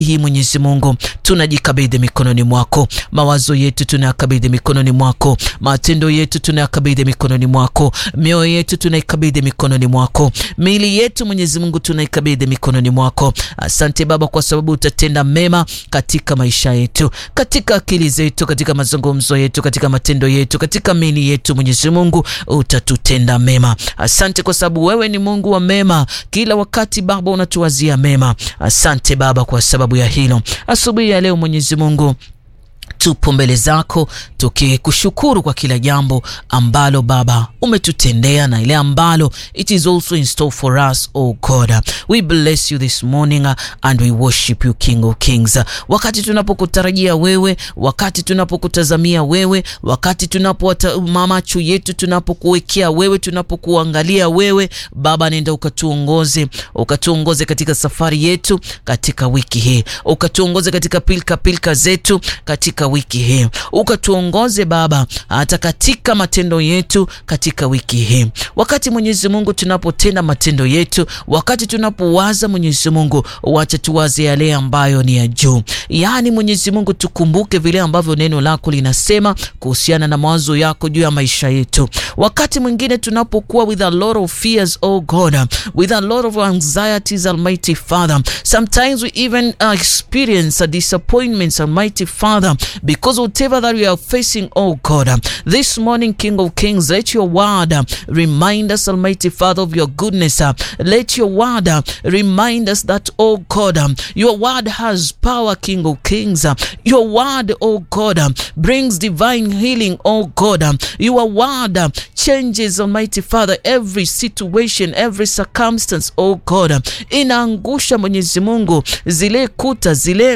hii Mwenyezi Mungu tunajikabidhi mikononi mwako, mawazo yetu tunayakabidhi mikononi mwako, matendo yetu tunayakabidhi mikononi mwako, mioyo yetu tunaikabidhi mikononi mwako, miili yetu Mwenyezi Mungu tunaikabidhi mikononi mwako. Asante Baba kwa sababu utatenda mema katika maisha yetu, katika akili zetu, katika mazungumzo yetu, katika matendo yetu, katika miili yetu. Mwenyezi Mungu utatutenda mema. Asante kwa sababu wewe ni Mungu wa mema, kila wakati Baba unatuwazia mema. Asante Baba kwa sababu ya hilo. Asubuhi ya leo Mwenyezi Mungu tupo mbele zako tukikushukuru kwa kila jambo ambalo Baba umetutendea na ile ambalo it is also in store for us oh God. We bless you this morning and we worship you King of Kings. Wakati tunapokutarajia wewe, wakati tunapokutazamia wewe, wakati tunapo macho yetu tunapokuwekea wewe, tunapokuangalia wewe Baba, nenda ukatuongoze, ukatuongoze katika safari yetu katika wiki hii, ukatuongoze katika pilka pilka zetu katika wiki hii ukatuongoze Baba hata katika matendo yetu katika wiki hii. Wakati Mwenyezi Mungu tunapotenda matendo yetu, wakati tunapowaza Mwenyezi Mungu, wacha tuwaze yale ambayo ni ya juu. Yaani Mwenyezi Mungu, tukumbuke vile ambavyo neno lako linasema kuhusiana na mawazo yako juu ya maisha yetu. Wakati mwingine tunapokuwa with a lot of fears, oh God, with a lot of anxieties, Almighty Father, sometimes we even uh, experience a disappointments, Almighty Father because whatever that we are facing, oh God, this morning, King of Kings, let your word remind us, Almighty Father, of your goodness. Let your word remind us that, oh God, your word has power, King of Kings. Your word, oh God, brings divine healing, oh God. Your word changes, Almighty Father, every situation, every circumstance, oh God. Inaangusha, Mwenyezi Mungu, zile kuta zile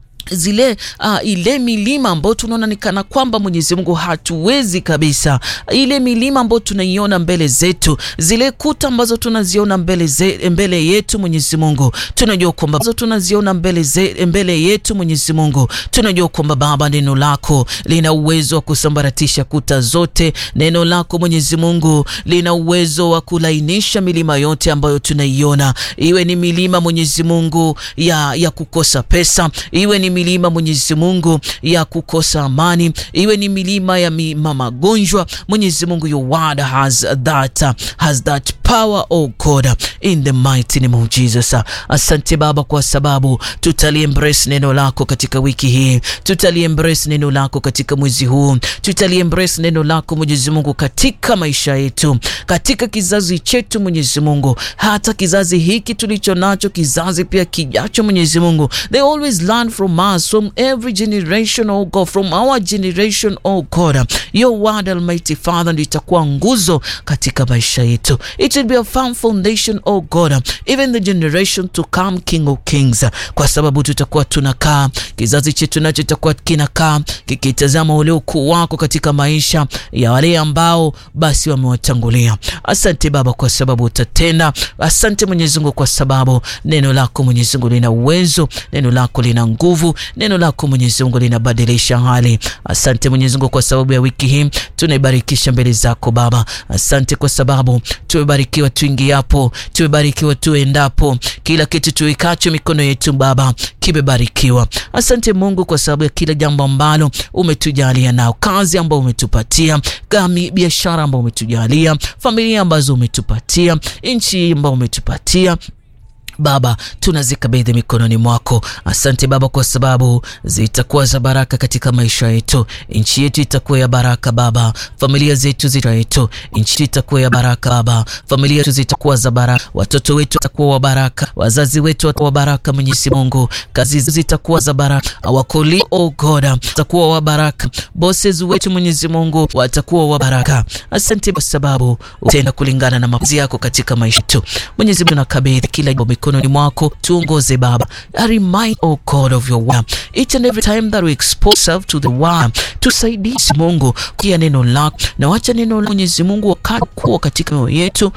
zile uh, ile milima ambayo tunaona ni kana kwamba Mwenyezi Mungu hatuwezi kabisa, ile milima ambayo tunaiona mbele zetu, zile kuta ambazo tunaziona mbele, ze, mbele yetu Mwenyezi Mungu, tunajua kwamba tunaziona mbele, ze, mbele yetu Mwenyezi Mungu, tunajua kwamba Baba, neno lako lina uwezo wa kusambaratisha kuta zote. Neno lako Mwenyezi Mungu lina uwezo wa kulainisha milima yote ambayo tunaiona, iwe ni milima Mwenyezi Mungu ya, ya kukosa pesa, iwe ni milima Mwenyezi Mungu ya kukosa amani, iwe ni milima ya mima magonjwa. Mwenyezi Mungu, your word has that, has that power oh God in the mighty name of Jesus. Asante Baba kwa sababu tutali embrace neno lako katika wiki hii, tutali embrace neno lako katika mwezi huu, tutali embrace neno lako Mwenyezi Mungu katika maisha yetu, katika kizazi chetu Mwenyezi Mungu, hata kizazi hiki tulicho nacho, kizazi pia kijacho Mwenyezi Mungu, they always learn from us, from every generation oh God, from our generation oh God, your word Almighty Father ndio itakuwa nguzo katika maisha yetu. It will be a firm foundation oh God, even the generation to come, King of Kings, kwa sababu tutakuwa tunakaa, kizazi chetu nacho itakuwa kinakaa kikitazama ule ukuu wako katika maisha ya wale ambao basi wamewatangulia. Asante Baba kwa sababu utatenda. Asante Mwenyezi Mungu kwa sababu neno lako Mwenyezi Mungu lina uwezo, neno lako lina nguvu, neno lako Mwenyezi Mungu linabadilisha hali. Asante Mwenyezi Mungu kwa sababu ya wiki hii tunaibarikisha mbele zako Baba. Asante kwa sababu tumebarikiwa tuingiapo, tumebarikiwa tuendapo, kila kitu tuikacho mikono yetu Baba kimebarikiwa. Asante Mungu kwa sababu ya kila jambo ambalo umetujalia nao, kazi ambayo umetupatia, gami biashara ambayo umetujalia, familia ambazo umetupatia, nchi ambayo umetupatia Baba, tunazikabidhi mikononi mwako. Asante Baba kwa sababu zitakuwa za baraka katika maisha yetu. Nchi yetu itakuwa ya baraka Baba, familia zetu zitaetu, nchi itakuwa ya baraka Baba, familia zetu zitakuwa za baraka, watoto wetu watakuwa wa baraka, wazazi wetu watakuwa wa baraka. Mwenyezi Mungu, kazi zitakuwa za baraka, wakoli oh God watakuwa wa baraka, bosses wetu Mwenyezi Mungu watakuwa wa baraka. Asante kwa sababu utenda kulingana na mapenzi yako katika maisha yetu. Mwenyezi Mungu, nakabidhi kila jambo mikononi mwako, tuongoze Baba. I remind oh God of your word each and every time that we expose ourselves to the word, tusaidie Mungu kia neno lako, na wacha neno la Mwenyezi Mungu wakati kuwa katika mioyo yetu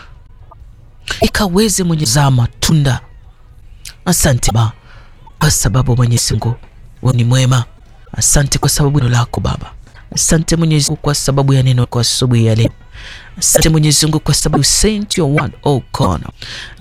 ikaweze mwenye zaa matunda. Asante Baba kwa sababu Mwenyezi Mungu wewe ni mwema. Asante kwa sababu neno lako Baba. Asante Mwenyezi Mungu kwa sababu ya neno kwa asubuhi ya leo. Asante Mwenyezi Mungu kwa sababu you sent your word oh God